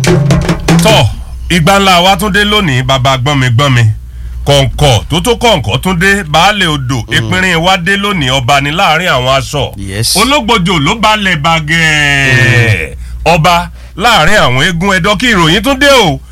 tọ́ ìgbà ńlá wa tún dé lónìí bàbá gbọ́nmi gbọ́nmi kọ̀ǹkọ̀ tó tó kọ̀ǹkọ̀ tún dé baálé odò ìpínrín wa dé lónìí ọba ní láàrin àwọn aṣọ Yes. ológbòjò ló balẹ̀ bàgẹ́ ọba láàrin àwọn eégún ẹ̀dọ́ kí ìròyìn tún dé o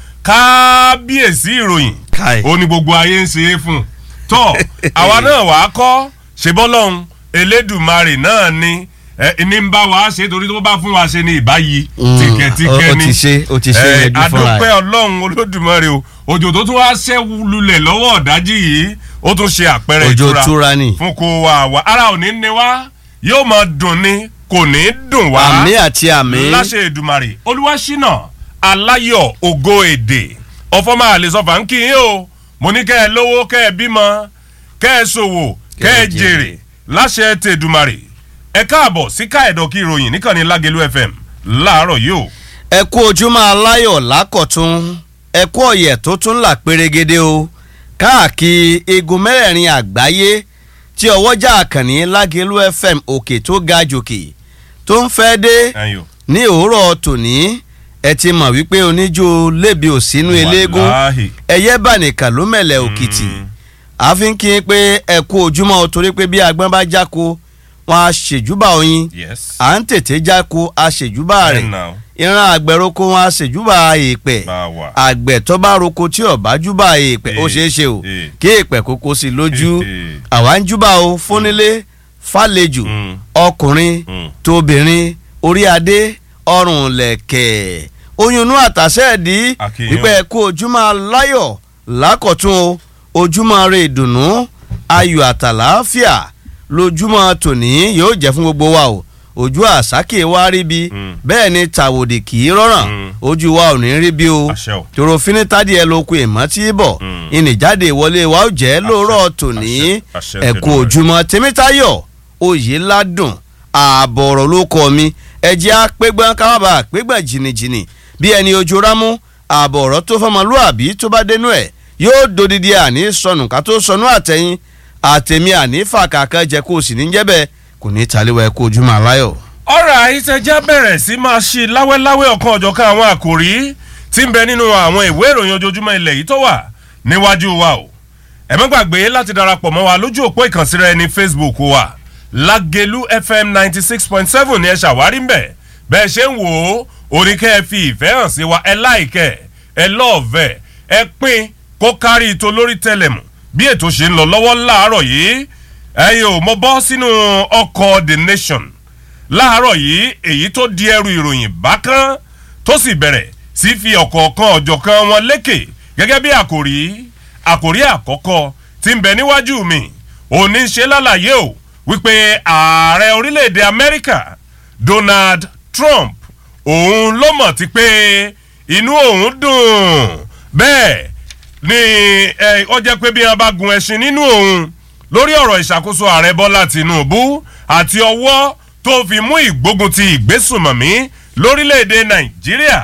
kábíyèsí ìròyìn Káì. ó ní gbogbo ayé ń ṣe é fún tọ́ àwa náà wàá kọ́ ṣebọ́lọ́hún elédùmarè náà ni ẹ ní ń bá wa ṣe torí tó bá fún wa ṣe ní ìbáyìí Mm, tìkẹ́tìkẹ́ ó ni ti ṣe- ó ti ṣe Eh, yanjú fúnra ẹ̀. adúpẹ́ ọlọ́run olódùmarè o òjò tó tún wá ṣẹ́ lulẹ̀ lọ́wọ́ ọ̀dájì yìí ó tún ṣe àpẹẹrẹ Òjò ìtura túra ni. fún kó wa wá ara ò ní ní wá yóò máa dùn ni kò ní dùn wá àmì àti àmì. láṣẹ ìdùmarè olúwaṣínà aláyọ̀ ògo èdè ọ̀fọ́mà àlesọ̀fà ń kí yín o mo ní kẹ́ ẹ lówó kẹ́ ẹ bímọ kẹ́ ẹ ṣòwò kẹ́ ẹ jèrè láṣẹ tèdùmarè ẹ káàbọ̀ sí káẹ̀dọ̀ kí ìròyìn níkànnì lágẹ̀lú fm láàárọ̀ yìí o. ẹ kú ojúmọ́ aláyọ̀ lákọ̀tún ẹ kú ọ̀yẹ̀ tó tún là pérégede o káàkiri igun mẹ́rẹ̀ẹ̀rin àgbáyé tí ọwọ́jà àkànní lágẹ̀lú fm òkè tó ga jòkè tó ń fẹ́ dé ẹ̀yin o. ní òwúrọ̀ tòní ẹ ti mọ̀ wípé oníjó lébi òsínú eléégún Wàláhì. ẹyẹ bànìkà ló mẹ̀lẹ̀ òkìtì àfi ń kí n pé ẹ kú ojúmọ́ o torí pé bí agbọ́n bá jáko wọn á ṣèjúbà oyin yes. à ń tètè jáko a ṣèjúbà rẹ̀ Ẹ̀ nà ó. ìran àgbẹ̀ roko wọn a ṣèjúbà èèpẹ̀ bá a wà. àgbẹ̀ tó bá roko tí ọ̀bá júbà èèpẹ̀ ó Eh, ṣeé ṣe o eh. kí èèpẹ̀ kókó sí lójú Eh, eh. àwa ń júbà o fúnilé fàlejò Mm. ọkùnrin Mm. tóbìnrin orí adé ọrùn lẹ̀kẹ̀ oyún inú àtàṣe ẹ̀dí Àkíyàn. wípé ẹ kú ojúmọ́ aláyọ̀ lákọ̀tún o ojúmọ́ rẹ ìdùnnú ayọ̀ àtàlàáfíà lójúmọ́ tòní yóò jẹ́ fún gbogbo wa o ojú àsákè wa rí bi Mm. bẹ́ẹ̀ ni tàwòdì kì í rọrùn Mm. ojú wa ò ní rí bí o Àṣẹ o. tòrò finitadi ẹ lóko ìmọ̀ tí bọ̀ Mm. ìnìjáde ìwọlé wa ó jẹ́ lóòrọ̀ tòní àṣẹ, àṣẹ ẹ kú Olódùmarè. ojúmọ́ tèmítayọ̀ oyè ládùn ààbọ̀ ọ̀rọ̀ ló kọ́ mi ẹ̀jẹ̀ apẹ́gbọ́n káwábà apẹ́gbọ́n jìnnìjìnnì bí ẹni ojú rámú ààbọ̀ ọ̀rọ̀ tó fọmọlúàbí tó bá dénú ẹ̀ yóò dodidi àní sọnù ká tó sọnù àtẹ̀yìn àtẹ̀mí àní fàkàkà jẹ́ kó o sì ní jẹ́bẹ̀ kò ní taliwa ẹ kú ojúmọ́ aláyọ̀. ọ̀rọ̀ àìsẹ̀já bẹ̀rẹ̀ sí máa ṣe láwẹ́láwẹ́ ọ̀kan ọ̀jọ̀kan àwọn àkòrí tí ń bẹ nínú àwọn ìwé ìròyìn ojoojúmọ́ ilẹ̀ yìí tó wà níwájú wa o ẹ má gbàgbé láti darapọ̀ mọ́ wa lójú òpó ìkànsíra ẹni facebook wa lágẹ̀lú fm ninety six point seven ni ẹ ṣàwárí mbẹ̀ bẹ́ẹ̀ ṣe ń wò ó oníkẹ́ ẹ fi ìfẹ́ hàn sí wa ẹ láìkẹ́ ẹ lọ́ọ̀vẹ́ ẹ pín kó kárí ito lórí tẹlẹmù bí ètò ṣe ń lọ lọ́wọ́ láàárọ̀ yìí ẹ̀yin ò mọ bọ́ sínú ọkọ̀ the nation láàárọ̀ yìí èyí tó di ẹrù ìròyìn bákan tó sì bẹ̀rẹ̀ sí fi ọ̀kọ̀ọ̀kan ọ̀jọ̀kan wọn lékè gẹ́gẹ́ bí àkòrí àkòrí àkọ́kọ́ tí ń bẹ níwájú mi òní ṣe lálàyé o wípé ààrẹ orílẹ̀-èdè amẹ́ríkà donald trump òun ló mọ̀ ti pé inú òun dùn bẹ́ẹ̀ ni ẹ, ó jẹ́ pé bí wọ́n bá gun ẹṣin nínú òun lórí ọ̀rọ̀ ìṣàkóso ààrẹ bọ́lá tìǹbù àti ọwọ́ tó fi mú ìgbógun ti ìgbésùnmọ̀mí lórílẹ̀‐èdè nàìjíríà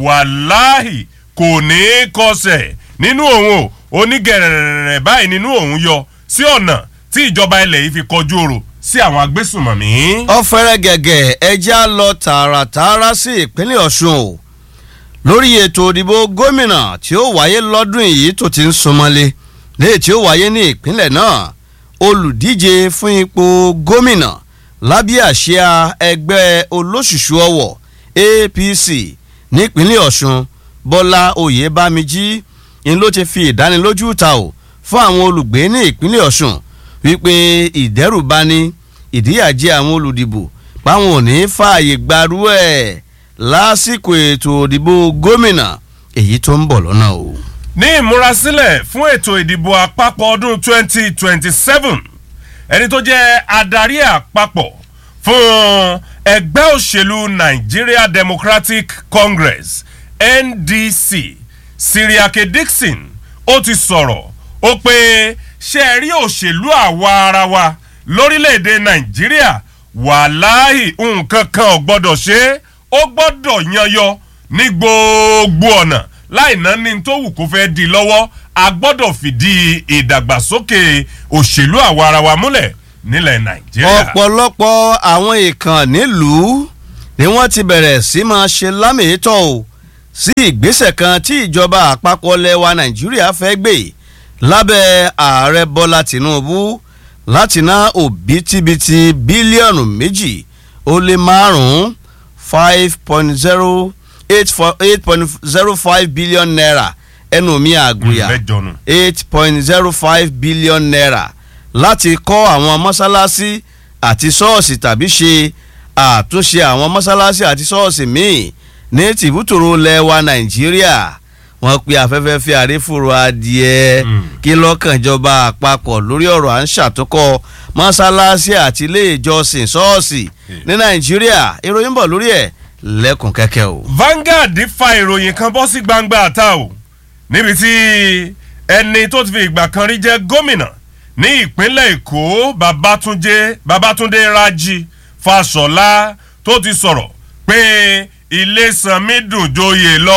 wàláhì kò ní í kọsẹ̀ nínú òun o onígẹ̀rẹ̀rẹ̀ báyìí nínú òun yọ sí ọ̀nà tí ìjọba ilẹ̀ yìí fi kọjú ọ̀rọ̀ sí àwọn agbésùnmọ̀mí. ọ̀fẹ́rẹ́ gẹ̀gẹ̀ ẹja lọ tààràtààrà sí ìpínlẹ̀ ọ̀ṣun o lórí ètò òdìbò gómìnà tí ó wáyé lọ́dún yìí tó ti ń súnmọ́lé léè tí ó wáyé ní ìpínlẹ̀ náà olùdíje fún ipò gómìnà lábẹ́ àsíá ẹgbẹ́ olóṣùṣù ọwọ̀ apc nípínlẹ̀ ọ̀ṣun bọ́lá oyèbámijí ń ló ti fi ìdánilójú ta o fún àwọn olùgbé ní ìpínlẹ̀ ọ̀ṣun wípé ìdẹ́rùbani ìdíyàjẹ àwọn olùdìbò páwọn ò ní fààyè gbarú ẹ̀ lásìkò ètò òdìbò gómìnà èyí tó ń bọ̀ lọ́nà o. ní ìmúrasílẹ̀ fún ètò ìdìbò àpapọ̀ ọdún 2027 ẹni tó jẹ́ adarí àpapọ̀ fún ẹgbẹ́ òṣèlú nigeria democratic congress ndc siriake dixon ó ti sọ̀rọ̀ ó pé ṣe é rí òṣèlú àwa ara wa lórílẹ̀‐èdè nàìjíríà wàláhì nǹkan kan ò gbọ́dọ̀ ṣe é ó gbọ́dọ̀ yanyọ ní gbogbo ọ̀nà láì ná ní tó wù kó fẹ́ di lọ́wọ́ a gbọ́dọ̀ fìdí ìdàgbàsókè òṣèlú àwa ara wa múlẹ̀ nílẹ̀ nàìjíríà. ọ̀pọ̀lọpọ̀ àwọn ìkàn nílùú ni wọ́n ti bẹ̀rẹ̀ sí máa ṣe lámìítọ́ o sí ìgbésẹ̀ kan tí ìjọba àpapọ̀ lẹwa nàìjíríà fẹ́ gbé lábẹ́ ààrẹ bọ́lá tìǹbù láti ná òbítíbitì bílíọ̀nù méjì ó lé márùn-ún five point zero eight point zero five billion naira ẹnu mi àgùyà mẹ́jọ nù. eight point zero five billion naira láti kọ́ àwọn mọ́sálásí àti ṣọ́ọ̀ṣì tàbí ṣe àtúnṣe àwọn mọ́sálásí àti ṣọ́ọ̀ṣì míì ní tìbútòrò lẹ́wà nàìjíríà wọ́n pe afẹ́fẹ́ fi àrífòrò adìẹ Mm. kí lọ́kànjọba àpapọ̀ lórí ọ̀rọ̀ à ń ṣàtúnkọ́ mọ́sálásí àti ilé ìjọsìn ṣọ́ọ̀ṣì ní nàìjíríà ìròyìn bọ̀ lórí ẹ̀ lẹ́kùn kẹ́kẹ́ o. Vanguard fa ìròyìn kan bọ́ sí gbangba àta o níbi tí ẹni tó ti fi ìgbà kan rí jẹ́ gómìnà ní ìpínlẹ̀ Èkó Babátúndé Babátúndé Rájí Fáṣọlá tó ti sọ̀rọ̀ pé ilé sanmi dùn joyè lọ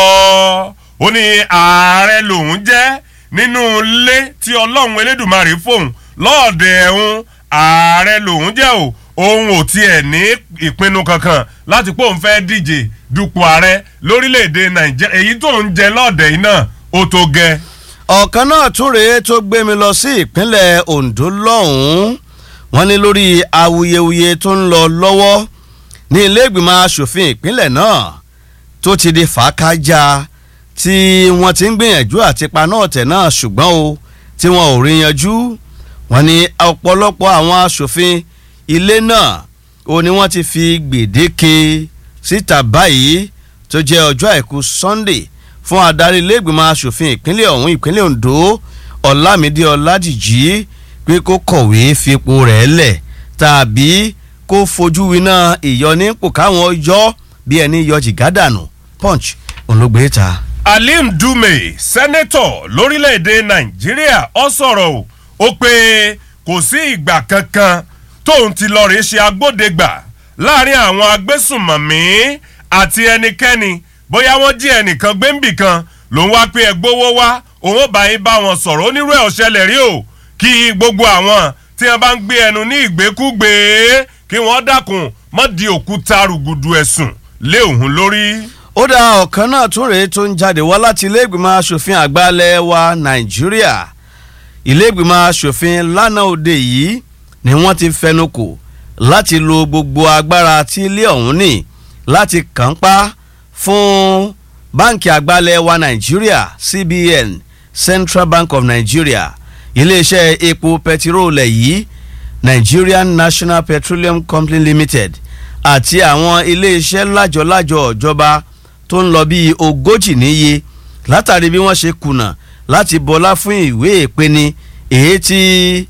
ó ní ààrẹ lòun jẹ́ nínú ilé tí Ọlọ́run Elédùmarè fóun lọ́ọ̀dẹ̀ ẹ̀hún ààrẹ lòun jẹ́ o òun ò tiẹ̀ ní ìpinnu kankan láti pé òun fẹ́ díje dupò ààrẹ lórílẹ̀‐èdè nàìjíríà èyí tó ń jẹ lọ́ọ̀dẹ̀ yìí náà ó tó gẹ. ọ̀kan náà tún rèé tó gbé mi lọ sí ìpínlẹ̀ Ondo lọ́hùn-ún wọ́n ní lórí awuyewuye tó ń lọ lọ́wọ́ ní ilé ìgbìmọ̀ asòfin ìpínlẹ̀ náà tó ti di fàákájà tí wọ́n ti ń gbìyànjú àti paná ọ̀tẹ̀ náà ṣùgbọ́n o tí wọn ò rí yanjú wọ́n ní ọ̀pọ̀lọpọ̀ àwọn asòfin ilé náà ó ní wọ́n ti fi gbèdéke síta báyìí tó jẹ́ ọjọ́ àìkú Sunday fún adarí iléègbìmọ̀ asòfin ìpínlẹ̀ ọ̀hún ìpínlẹ̀ Ondo Ọlámídé Ọládìjí pé kó kọ̀wé fipò rẹ̀ lẹ̀ tàbí kó fojú winá ìyọnípò káwọn yọ bí ẹni yọ jìgádànù Punch òun ló gbé ta. Alim Dume sẹ́nẹ́tọ̀ lórílẹ̀‐èdè nàìjíríà ó sọ̀rọ̀ o ó pé kò sí ìgbà kankan tóun ti lọ rèé ṣe agbódegbà láàrin àwọn agbésùnmọ̀mí àti ẹnikẹ́ni bóyá wọ́n jí ẹnìkan gbéǹbì kan lòun wá pé ẹ gbowó wá òun ó bá yín bá wọn sọ̀rọ̀ onírú ẹ̀ ọ̀ṣẹlẹ̀ rí o kí gbogbo àwọn tí wọ́n bá ń gbé ẹnu ní ìgbékúgbé kí wọ́n dákun mọ́ di òkúta rùgùdù ẹ̀sùn lé òun lórí. ó dá ọ̀kan náà tún rèé tó ń jáde wá láti ilé ìgbìmọ̀ asòfin àgbà ilẹ̀ wa nàìjíríà ilé ìgbìmọ̀ asòfin lánàá òde yìí ni wọ́n ti fẹnu kò láti lo gbogbo agbára tí ilé ọ̀hún ní láti kàn pa fún báǹkì àgbà ilẹ̀ wa nàìjíríà CBN Central Bank of Nigeria iléeṣẹ́ epo pẹtiróòlẹ̀ yìí Nigerian National Petroleum Company Limited àti àwọn iléeṣẹ́ lájọ-lájọ ìjọba tó ń lọ bíi ogójì níye látàrí bí wọ́n ṣe kùnà láti bọlá fún ìwé ìpeni èyí tí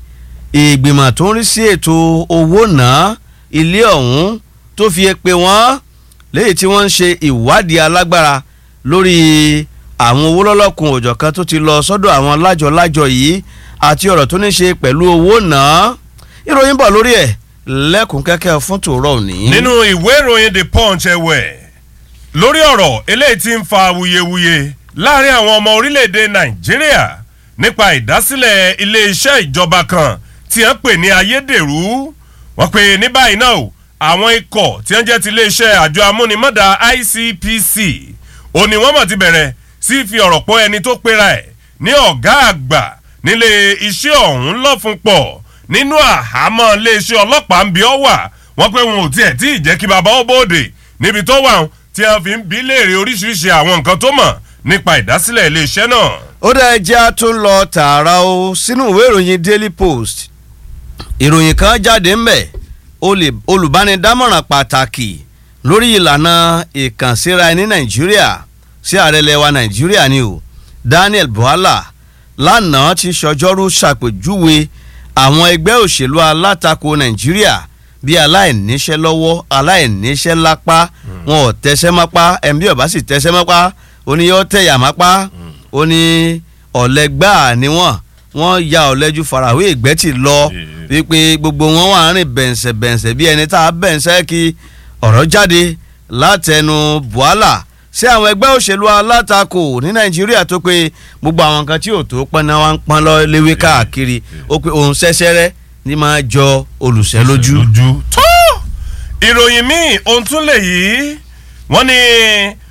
ìgbìmọ̀ tó ń rí sí ètò owó náà ilé ọ̀hún tó fi pe wọ́n léyìí tí wọ́n ń ṣe ìwádìí alágbára lórí àwọn owó lọ́lọ́kun òjọ̀kan tó ti lọ sọ́dọ̀ àwọn lájọ-lájọ yìí àti ọ̀rọ̀ tó ní ṣe pẹ̀lú owó náà ìròyìn bọ̀ lórí ẹ̀ lẹ́kùn kẹ́kẹ́ fún tòró òní. nínú ìwé ìròyìn the punch ẹ̀wẹ̀ lórí ọ̀rọ̀ eléyìí tí ń fa awuyewuye láàrin àwọn ọmọ orílẹ̀-èdè nàìjíríà nípa ìdásílẹ̀ iléeṣẹ́ ìjọba kan tí wọ́n pè ní ayédèrú wọ́n pè ní báyìí náà o àwọn ikọ̀ tí wọ́n jẹ́ ti iléeṣẹ́ àjọ amúnimọ́dà ICPC ó ní wọ́n mọ̀ ti bẹ̀rẹ̀ sí fi ọ̀rọ̀ pọ̀ ẹni tó pera ẹ̀ ní ọ̀gá àgbà nílé iṣẹ́ ọ̀hún lọ́fun pọ̀ nínú àhámọ́ iléeṣẹ́ ọlọ́pàá ń bí ọ wà wọ́n pé wọn ò tiẹ̀ tí ì jẹ́ kí bàbá ó bóde níbi tó wà tí wọ́n fi ń bí léèrè oríṣiríṣi àwọn nǹkan tó mọ̀ nípa ìdásílẹ̀ iléeṣẹ́ náà. ó dá ẹjẹ́ tó ń lọ tààrà o sínú ìwé ìròyìn Daily Post ìròyìn kan jáde ń bẹ̀ olùbánidámọ̀ràn pàtàkì lórí ìlànà ìkànsíra ẹni Nàìjíríà sí ààrẹ lẹwa Nàìjíríà ni o Daniel Bwala lánàá ti ṣọjọ́rú ṣàpèjúwe àwọn ẹgbẹ́ òṣèlú alátakò nàìjíríà bí aláìníṣẹ́ lọ́wọ́ aláìníṣẹ́ lápá wọn ò tẹsẹ́ mápá ẹ̀mí ọ̀bá sì tẹsẹ́ mápá oníyọ́ tẹ̀yà mápá oní ọ̀lẹ́gbà ni wọ́n wọ́n ya ọ̀lẹ́jú farawé ìgbẹ́tì lọ wípé gbogbo wọn wà rìn bẹ̀ǹsẹ̀ bẹ̀ǹsẹ̀ bí ẹni tá a bẹ̀ǹsẹ̀ kí ọ̀rọ̀ jáde látẹnu Bwala sí àwọn ẹgbẹ́ òṣèlú alátakò ní nàìjíríà tó pé gbogbo àwọn nǹkan tí ò tó pọn náà wá ń pọn lọ léwé káàkiri ó pé òun ṣẹṣẹrẹ ní máa jọ olùṣẹ́ lójú. tó ìròyìn míì ohun tún lè yí wọ́n ní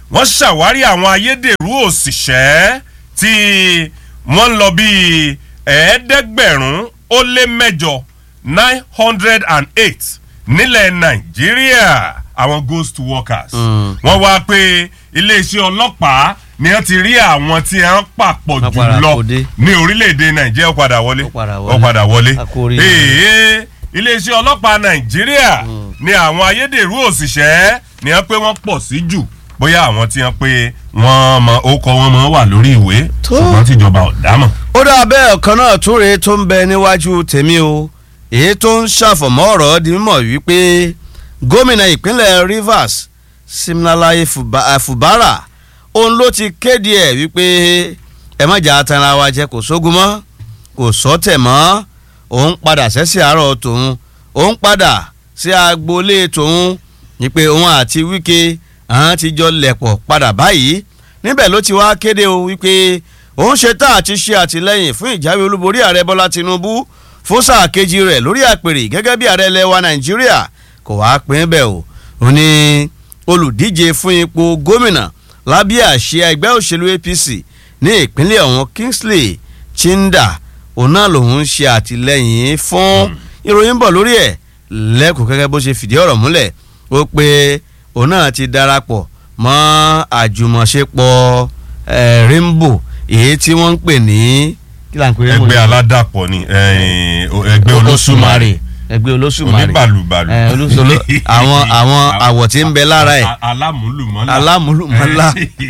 wọ́n ṣàwárí àwọn ayédèrú òṣìṣẹ́ tí wọ́n ń lọ bíi ẹ̀ẹ́dẹ́gbẹ̀rún ó lé mẹ́jọ nine hundred and eight nílẹ̀ nàìjíríà àwọn ghost workers wọ́n wá pé iléeṣẹ́ ọlọ́pàá ni wọ́n ti rí àwọn tí wọ́n pàpọ̀ Wọ́n jù padà lọ kó dé. ní orílẹ̀-èdè nàìjíríà ó padà wọlé Ó padà wọlé. ó padà wọlé A kú oríire. ee iléeṣẹ́ ọlọ́pàá nàìjíríà ni àwọn ayédèrú òṣìṣẹ́ ni wọ́n pé wọ́n pọ̀ sí jù bóyá àwọn tí wọ́n pé wọ́n mọ orúkọ wọn mọ wà lórí ìwé Tó. ṣùgbọ́n tíjọba ò dámọ̀. ó dá bẹ́ẹ̀ ọ̀kan náà tún rèé tó ń bẹ níwájú tèmi o èyí tó ń ṣàfọ̀mọ́ ọ̀rọ̀ di mímọ̀ wípé gómìnà ìpínlẹ̀ Rivers Siminalayi Fuba- Fubara òun ló ti kéde ẹ̀ wípé ẹ má jà tanra wa jẹ kò sógun mọ́ kò sọ́tẹ̀ mọ́ òun padà sẹ́sẹ̀ àárọ̀ tòun òun padà sí agboolé tòun ní pé òun àti Wike àwọn ti jọ lẹ̀pọ̀ padà báyìí níbẹ̀ ló ti wá kéde o wípé òun ṣe tá àti ṣe àtìlẹ́yìn fún ìjáwé olúborí ààrẹ Bọ́lá Tinubu fún sáà kejì rẹ̀ lórí àpèrè gẹ́gẹ́ bí ààrẹ ilẹ̀ wa Nàìjíríà kò wá pín bẹ́ẹ̀ o ó ní olùdíje fún ipò gómìnà lábẹ́ àṣẹ ẹgbẹ́ òṣèlú APC ní ìpínlẹ̀ ọ̀hún Kingsley Chinda òun náà lòun ń ṣe àtìlẹ́yìn fún ìròyìn bọ̀ lórí ẹ̀ lẹ́kùn gẹ́gẹ́ bó ṣe fìdí ọ̀rọ̀ múlẹ̀ ó pé òun náà ti darapọ̀ mọ́ àjùmọ̀ṣepọ̀ eh, Rainbow èyí tí wọ́n ń pè ní kí là ń pè Rainbow ẹgbẹ́ aládàpọ̀ ni eh, ẹgbẹ́ olóṣùmarè ẹgbẹ́ olóṣùmarè oníbàlùbàlù. Eh, olóṣòló àwọn àwọn àwọ̀ tí ń bẹ lára ẹ̀ A- alámúlùmọ́lá. alámúlùmọ́lá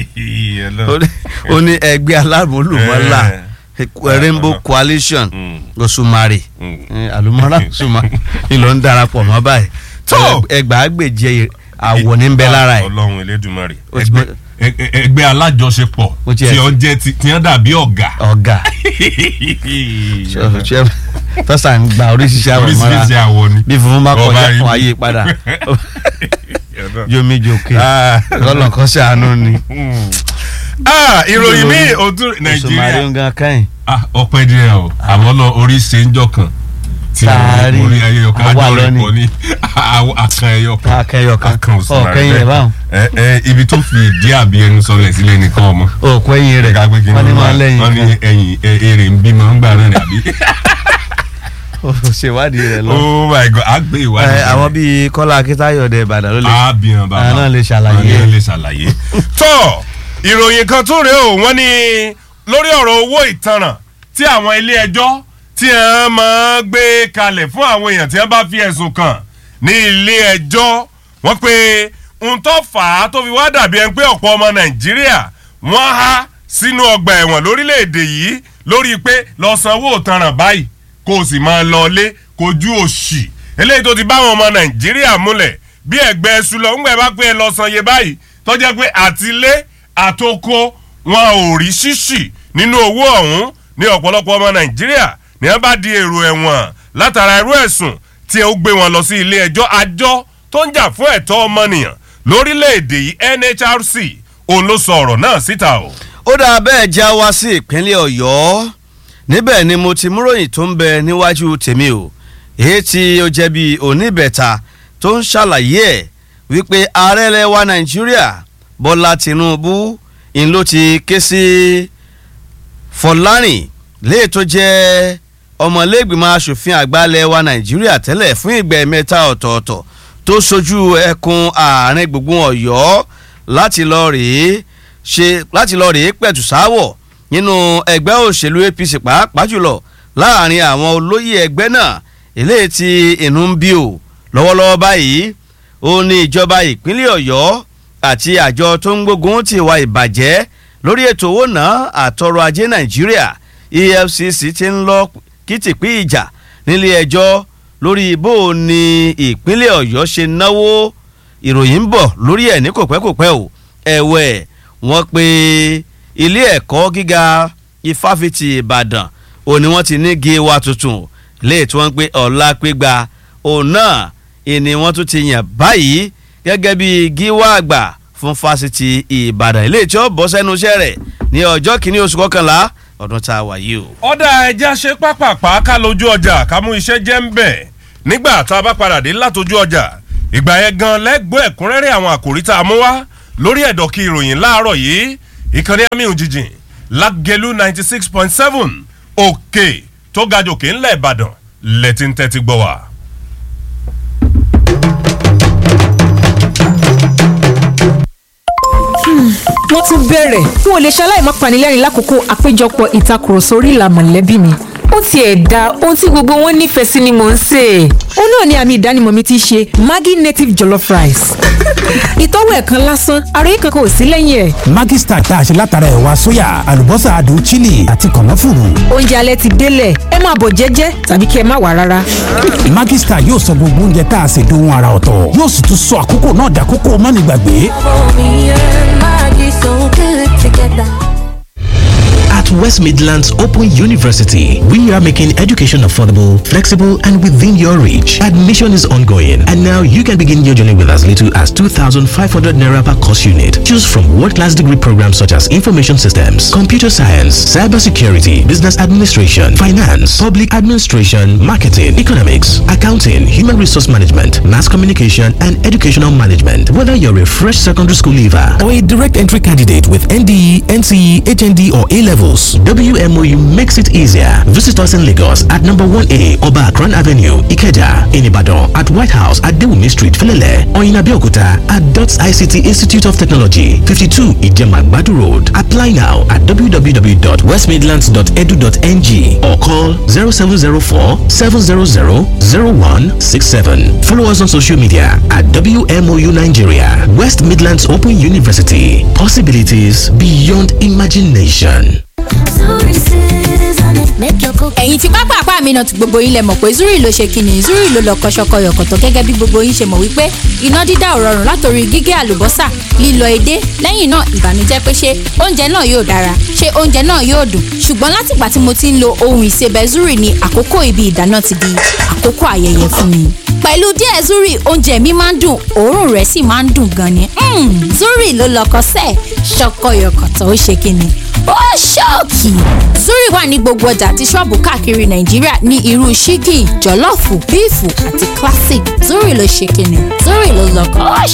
ó ní ẹgbẹ́ alámúlùmọ́lá Rainbow Coalition Mm. òṣùmarè Mm. Eh, àlùmọ́lá òṣùmarè ìlọ ń darapọ̀ mọ́ báyìí Tó. ẹgbàágbèje àwọ̀ ní ń bẹ lára ẹ̀ ọlọ́run elédùnmarè Ó ti ẹgbẹ́ mọ- ẹ- ẹ- ẹgbẹ́ alájọṣepọ̀ Ó ti ẹ̀- tí ó jẹ́ ti tí wọ́n dàbí ọ̀gá. ọ̀gá tọ́sà ń gba oríṣiríṣi àwọ̀ mọ́ra oríṣiríṣi àwọ̀ ni. bí funfun bá Ọba kọjá rí fún mi. ayé padà yomi joke Ah. lọ́lọ́ kan ṣàánú ni Ah, ìròyìn mi ò tún òṣùmarè nàìjíríà ń gan káyìn Ah, ọpẹ́ díẹ̀ o àmọ́ lọ orí ṣe ń jọ kan tí Taari. orí ẹyọ kan Àwa àjọ lọ rẹ̀ ni. pọ̀ ní àwọ̀ akan ẹyọ kan akẹyọ kan akan òṣùmàrè ọkẹyìn rẹ báwọn ẹ ẹ ibi tó fi ìdí àbí ẹnu sọlẹ̀ sílẹ̀ nìkan ọmọ òkú ẹ̀yìn rẹ ká pé kí wọn ní máa wọ́n lẹ́yìn ní kan ẹ̀yìn ẹ- èrè ń bímọ ń gbà náà ni àbí. Ó ṣèwádìí rẹ lọ. oh my god a gbé Ẹ, ìwádìí. àwọn bíi Kọ́lá Akíntayọ̀ dẹ̀ Ìbàdàn ló lè abiyan baba Àwọn náà lè ṣàlàyé. Àwọn náà lè ṣàlàyé. tó ìròyìn kan tún rèé o wọ́n ní lórí ọ̀rọ̀ owó ìtanràn tí àwọn ilé ẹjọ́ tí wọ́n máa ń gbé kalẹ̀ fún àwọn èèyàn tí wọ́n bá fi ẹ̀sùn kàn ní ilé ẹjọ́ wọ́n pé ohun tó fà á tó fi wá dàbí ẹni pé ọ̀pọ̀ ọmọ Nàìjíríà wọ́n há sínú ọgbà ẹ̀wọ̀n lórílẹ̀‐èdè yìí lórí pé lọ sanwó ìtanràn báyìí kó o sì máa lọ lé kojú òṣì eléyìí tó ti bá àwọn ọmọ Nàìjíríà múlẹ̀ bí ẹgbẹ́ ẹṣu lọ ńgbẹ́ bá pé ẹ lọ san iye báyìí tó jẹ́ pé àtilé àtoko wọn ò rí ṣíṣì nínú owó ọ̀hún ní ọ̀pọ̀lọpọ̀ ọmọ Nàìjíríà ní wọ́n bá di èrò ẹ̀wọ̀n látara irú ẹ̀sùn tí ó gbé wọn lọ sí ilé ẹjọ́ àjọ tó ń jà fún ẹ̀tọ́ ọmọnìyàn lórílẹ̀‐èdè yìí NHRC òun ló sọ ọ̀rọ̀ náà síta o. ó dáa bẹ́ẹ̀ já wá sí ìpínlẹ̀ Ọ̀yọ́ níbẹ̀ ni mo ti múròyìn tó ń bẹ níwájú tèmi o èyí tí ó jẹ́ bí oníbẹ̀ta tó ń ṣàlàyé ẹ̀ wípé ààrẹ ilẹ̀ wa Nàìjíríà Bọ́lá Tinubu ń ló ti ké sí Fọlárìn léè tó jẹ́ ọmọlẹ́gbìmọ̀ asòfin àgbà ilẹ̀ wa Nàìjíríà tẹ́lẹ̀ fún ìgbà mẹ́ta ọ̀tọ̀ọ̀tọ̀ tó sojú ẹkùn àárín gbùngbùn Ọ̀yọ́ láti lọ rèé ṣe láti lọ rèé pẹ̀tù sáwọ̀ nínú ẹgbẹ́ òṣèlú APC pàápàá jùlọ láàrin àwọn olóyè ẹgbẹ́ náà eléyìí tí inú ń bí o lọ́wọ́lọ́wọ́ báyìí ó ní ìjọba ìpínlẹ̀ Ọ̀yọ́ àti àjọ tó ń gbógun ti ìwà ìbàjẹ́ lórí ètò owó náà àtọrọ̀ ajé Nàìjíríà EFCC ti ń lọ kìtìpí ìjà nílé ẹjọ́ lórí bó o ní ìpínlẹ̀ Ọ̀yọ́ ṣe náwó ìròyìn ń bọ̀ lórí ẹ̀ ní kòpẹ́kòpẹ́ o ẹ̀wẹ̀ wọ́n pe ilé ẹ̀kọ́ gíga ifáfitì Ìbàdàn òun ni wọ́n ti ní gíwá tuntun léè tí wọ́n ń pe ọ̀la pégbà òun náà ìní wọ́n tún ti yàn báyìí gẹ́gẹ́ bí gíwá àgbà fún fásitì Ìbàdàn ilé tí ó bọ́ sẹ́nu iṣẹ́ rẹ̀ ní ọjọ́ kìíní oṣù kọkànlá ọdún tá a wà yìí o. ọ̀dà ẹja ṣe pápápá ká lójú ọjà ká mú iṣẹ́ jẹ́ ń bẹ̀ nígbà tá a bá padà dé látọjú ọjà ìgbà yẹn gan lẹ́gbọ́ ẹ̀kúnrẹ́rẹ́ àwọn àkòrí tá a mú wá lórí ẹ̀dọ̀kí ìròyìn láàárọ̀ yìí ìkànnì àmì òjijìn lágẹ̀lú ninety six point seven òkè tó ga jòkè ńlẹ̀ ìbàdàn lẹ́tí ń tẹ́tí gbọ́ wa. wọ́n tún bẹ̀rẹ̀ n ò lè ṣaláì má panilẹ́rìn lákòókò àpéjọpọ̀ ìtakùrọ̀sọ orí ìlà mọ̀lẹ́bí mi ó tiẹ̀ da ohun tí gbogbo wọn nífẹ̀ẹ́ sí ni mò ń sè é ó náà ni àmì ìdánimọ̀ mi ti ṣe maggi native jollof rice ìtọ́wò ẹ̀kan lásán ara yìí kankan ò sí lẹ́yìn ẹ̀. Maggi Star tá a ṣe látara ẹ̀wà sóyà àlùbọ́sà adùn chili àti kànáfùrù. oúnjẹ alẹ́ ti délẹ̀ ẹ máa bọ̀ jẹ́jẹ́ tàbí kí ẹ má wà rárá. Maggi Star yóò sọ gbogbo oúnjẹ tá a ṣe dohun ara ọ̀tọ̀ yóò sì tún sọ àkókò náà dàkókò mánigbàgbé. Me and Maggie so good together. At West Midlands Open University, we are making education affordable, flexible, and within your reach. Admission is ongoing, and now you can begin your journey with as little as 2,500 naira per course unit. Choose from world-class degree programs such as information systems, computer science, cybersecurity, business administration, finance, public administration, marketing, economics, accounting, human resource management, mass communication, and educational management. Whether you're a fresh secondary school leaver or a direct entry candidate with NDE, NCE, HND, or A levels. WMOU makes it easier. Visit us in Lagos at number 1A Oba Akran Avenue, Ikeja, in Ibadan, at White House at Dewumi Street, Felele, or in Abeokuta at DOTS ICT Institute of Technology, 52 Ijema Badu Road. Apply now at www.westmidlands.edu.ng or call 0704 700 0167. Follow us on social media at WMOU Nigeria, West Midlands Open University. Possibilities beyond imagination. Sorry, sis, I make your cook. ẹ̀yin tí pápá àpá mi náà ti gbogbo yín lẹ mọ̀ pé zuri ló ṣe kíni zuri ló lọ kọ́ṣọ́kọ́ yọ̀kọ̀tọ̀ gẹ́gẹ́ bí gbogbo yín ṣe mọ̀ wípé iná dídá ò rọrùn látòrí gígé àlùbọ́sà lílọ edé lẹ́yìn náà ìbànújẹ́ pé ṣé oúnjẹ náà yóò dára ṣé oúnjẹ náà yóò dùn ṣùgbọ́n látìgbà tí mo ti ń lo ohun ìsebẹ̀ zuri ni àkókò ibi ìdáná ti di àkókò ayẹyẹ fún mi pẹ̀lú díẹ̀ zuri oúnjẹ mi máa ń dùn òórùn rẹ̀ sì máa ń dùn gan ni Mm, zuri ló lọkọ sẹ́ẹ̀ ṣọkọyọkọ̀tọ̀ ó ṣe kíni ó ṣọ́ọ̀kì zuri wà ní gbogbo ọjà àti ṣọ́ọ̀bù káàkiri nàìjíríà ní irú ṣíkì jọ̀lọ́ọ̀fù bíìfù àti classic zuri ló ṣe kíni zuri ló lọkọ ó